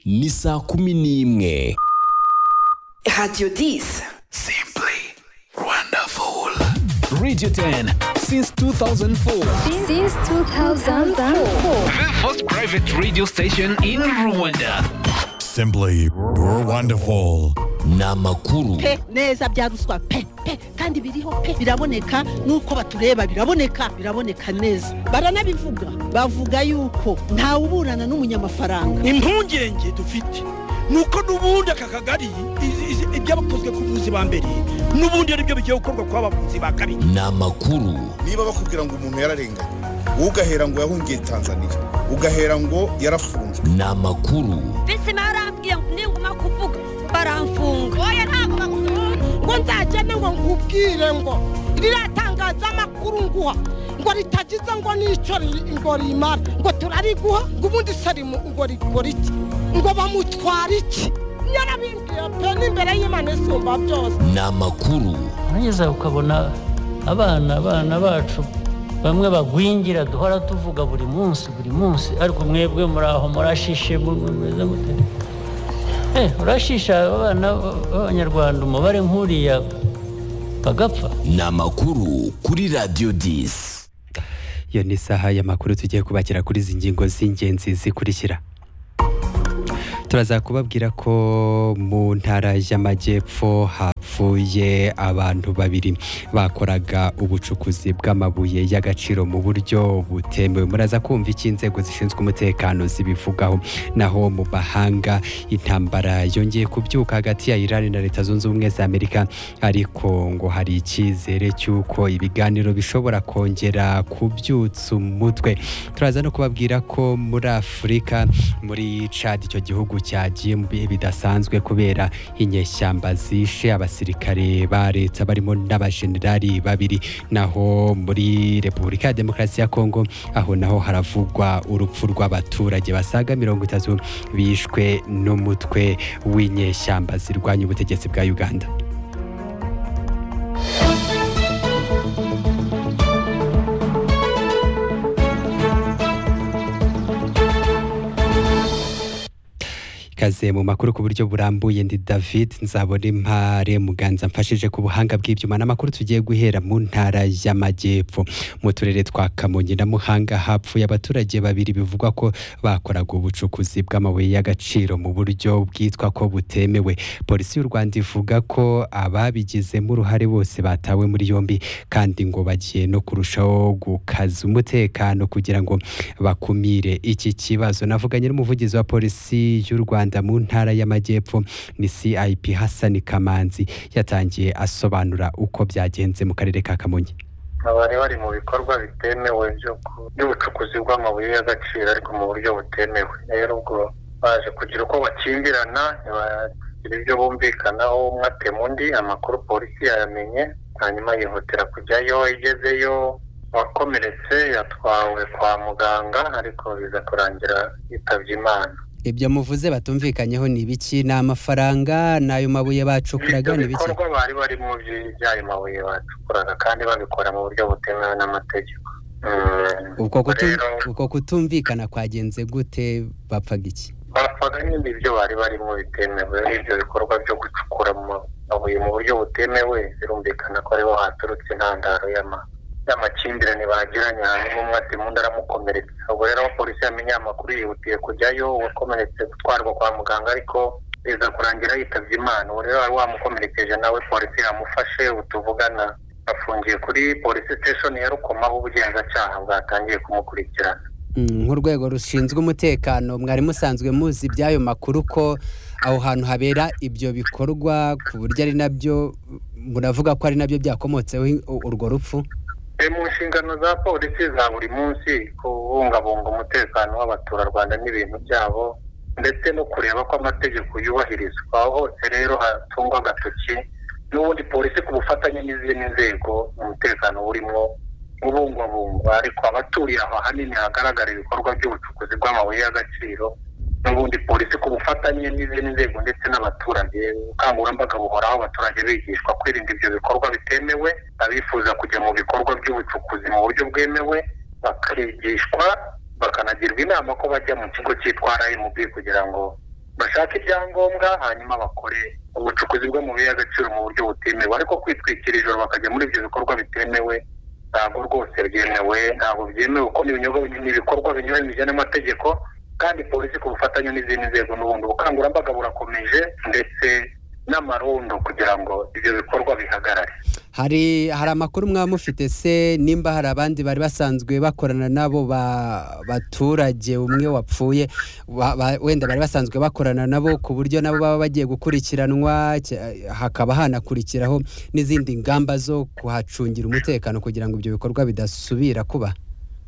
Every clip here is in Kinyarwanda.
ni saa kumi n'imwe Radio 10. simply wonderful radio 10 since 2004 Since 2004. the first private radio station in rwanda Simply wonderful. ni amakuru pe neza bya ruswa pe pe kandi biriho pe biraboneka nuko batureba biraboneka biraboneka neza baranabivuga bavuga yuko ntawe uburana n'umunyamafaranga impungenge dufite ni uko n'ubundi aka kagari izi- izi- ibyabakozwe ku buvuzi ba mbere n'ubundi ari byo bigiye gukorwa ku bavuzi ba kabiri ni amakuru niba bakubwira ngo umuntu yararenganye ugahera ngo yahungiye tanzania ugahera ngo yarafunzwe ni amakuru mbese barambwiye ngo ninguma kuvuga baramfunga oya ntabwo bagukunda ngo nzagende ngo nkubwire ngo riratangaza amakuru nguha ngo ritagize ngo n'icyo ri- ngo rimara ngo turariguha ngo ubundi sarimu ngo rikora iki ngo bamutwara iki yarabimbwiye pe n'imbere y'imana isumba byose ni amakuru urageza ukabona abana abana bacu bamwe bagwingira duhora tuvuga buri munsi buri munsi ariko mwebwe muri aho murashishe mu- mumeze mute Eh, urashisha abana b'abanyarwanda umubare nk'uriya bagapfa ni amakuru kuri radio 10 iyo ni isaha y'amakuru tugiye kubakira kuri izi ngingo z'ingenzi zikurikira turaza kubabwira ko mu ntara y'amajyepfo hapfuye abantu babiri bakoraga ubucukuzi bw'amabuye y'agaciro mu buryo butemewe muraza kumva icyo inzego zishinzwe umutekano zibivugaho naho mu mahanga intambara yongeye kubyuka hagati ya Iran na Leta Zunze Ubumwe za Amerika ariko ngo hari icyizere cy'uko ibiganiro bishobora kongera kubyutsa umutwe turaza no kubabwira ko muri Afurika muri Chad icyo gihugu cyagiye mu bihe bidasanzwe kubera inyeshyamba zishe abasirikare ba leta barimo n'abajenerali babiri naho muri Repubulika ya Demokarasi ya Kongo aho naho haravugwa urupfu rw'abaturage basaga mirongo itatu bishwe n'umutwe w'inyeshyamba zirwanya ubutegetsi bwa Uganda ikaze mu makuru ku buryo burambuye ndi david nzabona impare muganza mfashije ku buhanga bw'ibyuma n'amakuru tugiye guhera mu ntara y'amajyepfo mu turere twa kamonyi na muhanga hapfuye abaturage babiri bivugwa ko bakoraga ubucukuzi bw'amabuye y'agaciro mu buryo bwitwa ko butemewe polisi y'u rwanda ivuga ko ababigizemo uruhare bose batawe muri yombi kandi ngo bagiye no kurushaho gukaza umutekano kugira ngo bakumire iki kibazo navuganye n'umuvugizi wa polisi y'u rwanda mu ntara y'amajyepfo ni cip hasani kamanzi yatangiye asobanura uko byagenze mu karere ka kamonyi bari bari mu bikorwa bitemewe byo ku- by'ubucukuzi bw'amabuye y'agaciro ariko mu buryo butemewe rero ubwo baje kugira uko bakimbirana ntibagira ibyo bumvikanaho umwe atema undi amakuru polisi yayamenye hanyuma yihutira kujyayo igezeyo wakomeretse yatwawe kwa muganga ariko biza kurangira yitabye imana ibyo muvuze batumvikanyeho ni ibiki ni amafaranga n'ayo mabuye bacukuraga ni ibiki bikorwa bari bari mu by'ayo mabuye bacukuraga kandi babikora mu buryo butemewe n'amategeko Mm. ubwo kutu- Rero- ubwo kutumvikana kwagenze gute bapfaga iki bapfaga nyine ibyo bari barimo bitemewe ibyo bikorwa byo gucukura mu mabuye mu buryo butemewe birumvikana ko ariho haturutse intandaro y'ama y'amakimbirane bagiranye hanyuma umwe ati undi aramukomeretsa ubwo rero aho polisi yamenye aya makuru yihutiye kujyayo uwakomeretse gutwarwa kwa muganga ariko biza kurangira yitabye imana ubu rero wari wamukomerekeje nawe polisi yamufashe ubu tuvugana afungiye kuri polisi station ya rukoma aho ubugenzacyaha bwatangiye kumukurikirana Mm, nk'urwego rushinzwe umutekano mwari musanzwe muzi iby'ayo makuru ko aho hantu habera ibyo bikorwa ku buryo ari nabyo muravuga ko ari nabyo byakomotseho i- u- urwo rupfu E, mu nshingano za polisi za buri munsi kubungabunga umutekano w'abaturarwanda n'ibintu byabo ndetse no kureba ko amategeko yubahirizwa aho hose rero hatungwa agatoki n'ubundi polisi ku bufatanye n'izindi nzego umutekano burimo ubungwabungwa ariko abaturiye aho ahanini hagaragara ibikorwa by'ubucukuzi bw'amabuye y'agaciro n'ubundi polisi ku bufatanye n'izindi nzego ndetse n'abaturage ubukangurambaga buhoraho abaturage bigishwa kwirinda ibyo bikorwa bitemewe abifuza kujya mu bikorwa by'ubucukuzi mu buryo bwemewe bakigishwa bakanagirwa inama ko bajya mu kigo cyitwa rmb kugira ngo bashake ibyangombwa hanyuma bakore ubucukuzi bwo mu bihe agaciro mu buryo butemewe ariko kwitwikira ijoro bakajya muri ibyo bikorwa bitemewe ntabwo rwose byemewe ntabwo byemewe kuko ni ibinyobwa ni ibikorwa binyuranyije n'amategeko kandi polisi ku bufatanye n'izindi nzego n'ubundi ubukangurambaga burakomeje ndetse n'amarondo kugira ngo ibyo bikorwa bihagarare hari hari amakuru mwaba mufite se nimba hari abandi bari basanzwe bakorana n'abo ba- baturage umwe wapfuye wa- ba- wenda bari basanzwe bakorana nabo ku buryo nabo baba bagiye gukurikiranwa cya- hakaba hanakurikiraho n'izindi ngamba zo kuhacungira umutekano kugira ngo ibyo bikorwa bidasubira kuba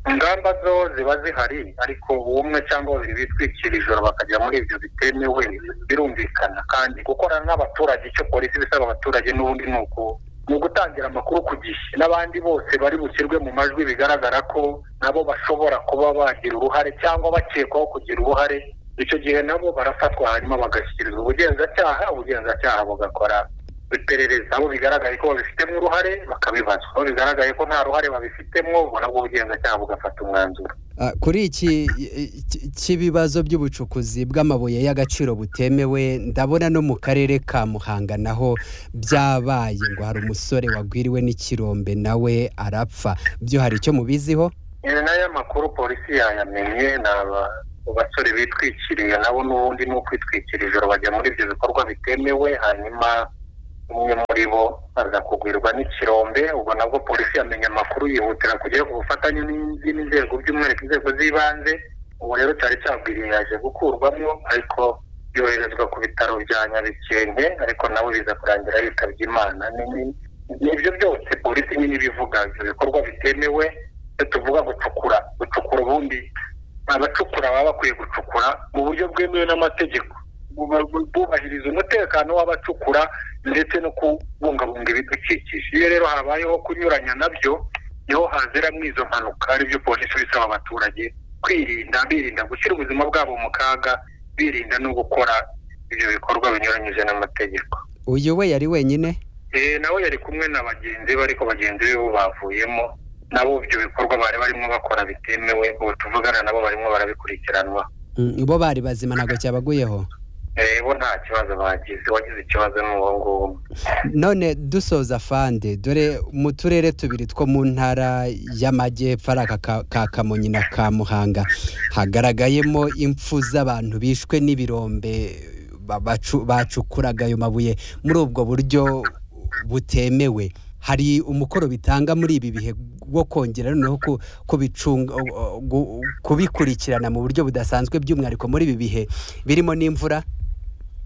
ingamba zo ziba zihari ariko umwe cyangwa babiri bitwikira ijoro bakajya muri ibyo bitemewe birumvikana kandi gukorana n'abaturage icyo polisi ibisaba abaturage n'ubundi ni uku ni ugutangira amakuru ku gihe n'abandi bose bari bushyirwe mu majwi bigaragara ko nabo bashobora kuba bagira uruhare cyangwa bakekwaho kugira uruhare icyo gihe nabo barafatwa hanyuma bagashyikirizwa ubugenzacyaha ubugenzacyaha bugakora iperereza abo bigaragaye ko babifitemo uruhare bakabibazwa abo bigaragaye ko nta ruhare babifitemo nabwo ubugenzacyaha bugafata umwanzuro Ah, kuri iki iki- cy'ibibazo by'ubucukuzi bw'amabuye y'agaciro butemewe ndabona no mu karere ka muhanga naho byabaye ngo hari umusore wagwiriwe n'ikirombe nawe arapfa byo hari icyo mubiziho Ni nayo makuru polisi yayamenye ni aba- basore bitwikiriye nabo n'ubundi ni ukwitwikira ijoro bajya muri ibyo bikorwa bitemewe hanyuma umwe muri bo aza kugwirwa n'ikirombe ubwo nabwo polisi yamenye amakuru yihutira kujya ku bufatanye n'izindi nzego by'umwihariko inzego z'ibanze ubu rero cyari cyagwiriye yaje gukurwamo ariko yoherezwa ku bitaro bya nyabikenke ariko nawe biza kurangira yitabye imana Ni- ni- ni ibyo byose polisi nyine ibivuga ibyo bikorwa bitemewe iyo tuvuga gucukura gucukura ubundi abacukura baba bakwiye gucukura mu buryo bwemewe n'amategeko Bu- bu- bubahiriza umutekano w'abacukura ndetse no kubungabunga ibidukikije iyo rero habayeho kunyuranya nabyo niho haziramo izo mpanuka aribyo polisi iba isaba abaturage kwirinda birinda gushyira ubuzima bwabo mu kaga birinda no gukora ibyo bikorwa binyuranyije n'amategeko uyu we yari wenyine Eh, nawe yari kumwe na bagenzi be ariko bagenzi be bo bavuyemo nabo ibyo bikorwa bari barimo bakora bitemewe ubu tuvugana nabo barimo barabikurikiranwa Mm, bo bari bazima ntabwo cyabaguyeho Eh, bo nta kibazo bagize wagize ikibazo ni uwo nguwo none dusoza fande dore mu turere tubiri two mu ntara y'amajyepfo ari aka ka- ka kamonyi na ka muhanga hagaragayemo impfu z'abantu bishwe n'ibirombe ba- bacu- bacukuraga ayo mabuye muri ubwo buryo butemewe hari umukoro bitanga muri ibi bihe wo kongera noneho ku- kubicunga gu- kubikurikirana mu buryo budasanzwe by'umwihariko muri ibi bihe birimo n'imvura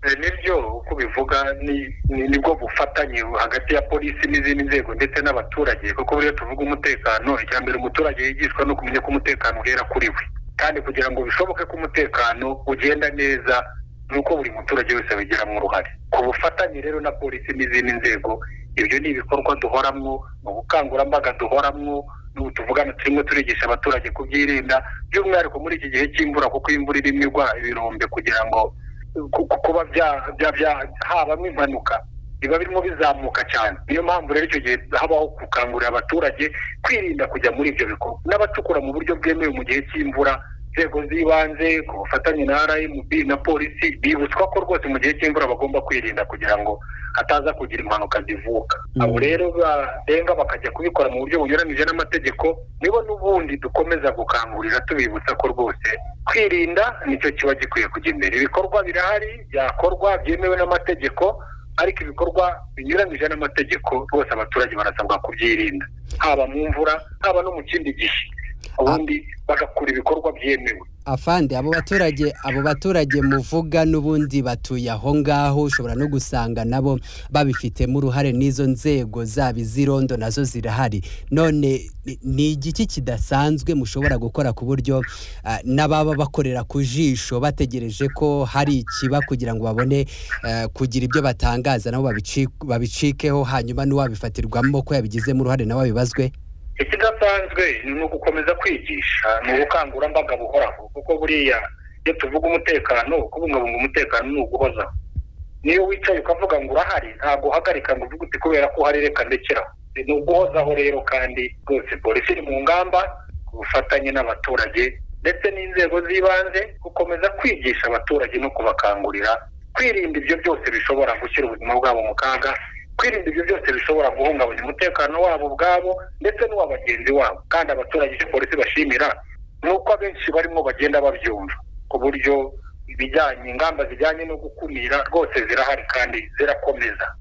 Eh, nibyo uko ubivuga ni- ni- nibwo bufatanye hagati ya polisi n'izindi nzego ndetse n'abaturage kuko buriya tuvuga umutekano icya mbere umuturage yigishwa no kumenya ko umutekano uhera kuri we kandi kugira ngo bishoboke ko umutekano ugenda neza ni uko buri muturage wese abigiramo uruhare ku bufatanye rero na polisi n'izindi nzego ibyo ni ibikorwa duhoramwo ni ubukangurambaga duhoramwo n'ubu tuvugana turimo turigisha abaturage kubyirinda by'umwihariko muri iki gihe cy'imvura kuko imvura irimo igwa ibirombe kugira ngo ku- ku- kuba bya- bya- bya- habamo impanuka biba birimo bizamuka cyane niyo mpamvu rero icyo gihe habaho gukangurira abaturage kwirinda kujya muri ibyo bikorwa n'abacukura mu buryo bwemewe mu gihe cy'imvura inzego z'ibanze ku bufatanye na rmb na polisi bibutswa ko rwose mu gihe cy'imvura bagomba kwirinda kugira ngo hataza kugira impanuka zivuka abo rero barenga bakajya kubikora mu buryo bunyuranyije n'amategeko nibo n'ubundi dukomeza gukangurira tubibutsa ko rwose kwirinda nicyo kiba gikwiye kujya imbere ibikorwa birahari byakorwa byemewe n'amategeko ariko ibikorwa binyuranyije n'amategeko rwose abaturage barasabwa kubyirinda haba mu mvura haba no mu kindi gihe ubundi bagakora ibikorwa byemewe afande abo baturage abo baturage muvuga n'ubundi batuye aho ngaho ushobora no gusanga nabo babifitemo uruhare n'izo nzego zaba iz'irondo nazo zirahari none ni- ni igiki kidasanzwe mushobora gukora ku buryo ah, n'ababa bakorera ku jisho bategereje ko hari ikiba kugira ngo babone eh, kugira ibyo batangaza nabo babici- babicikeho hanyuma n'uwabifatirwamo ko yabigizemo uruhare nawe abibazwe ikidasanzwe ni ugukomeza kwigisha ni ubukangurambaga buhoraho kuko buriya iyo tuvuga umutekano kubungabunga umutekano ni uguhozaho niyo wicaye ukavuga ngo urahari ntabwo uhagarika ngo uvuge uti kubera ko uhari reka ndekeraho ni uguhozaho rero kandi rwose polisi iri mu ngamba ku bufatanye n'abaturage ndetse n'inzego z'ibanze gukomeza kwigisha abaturage no kubakangurira kwirinda ibyo byose bishobora gushyira ubuzima bwabo mu kaga kwirinda ibyo byose bishobora guhungabanya umutekano wabo ubwabo ndetse n'uwa bagenzi wabo kandi abaturage icyo polisi bashimira ni uko abenshi barimo bagenda babyumva ku buryo ibijyanye ingamba zijyanye no gukumira rwose zirahari kandi zirakomeza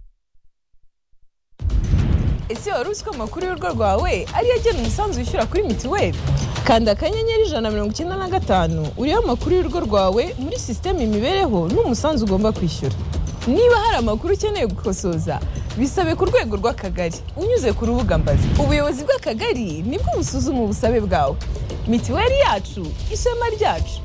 ese wari uzi ko amakuru y'urugo rwawe ariyo agena umusanzu wishyura kuri mituweli kanda akanyenyeri ijana na mirongo icyenda na gatanu urebe amakuru y'urugo rwawe muri sisiteme imibereho n'umusanzu ugomba kwishyura niba hari amakuru ukeneye gukosoza bisabe ku rwego rw'akagari unyuze ku rubuga mbazi ubuyobozi bw'akagari nibwo busuzuma ubusabe bwawe mituweli yacu ishema ryacu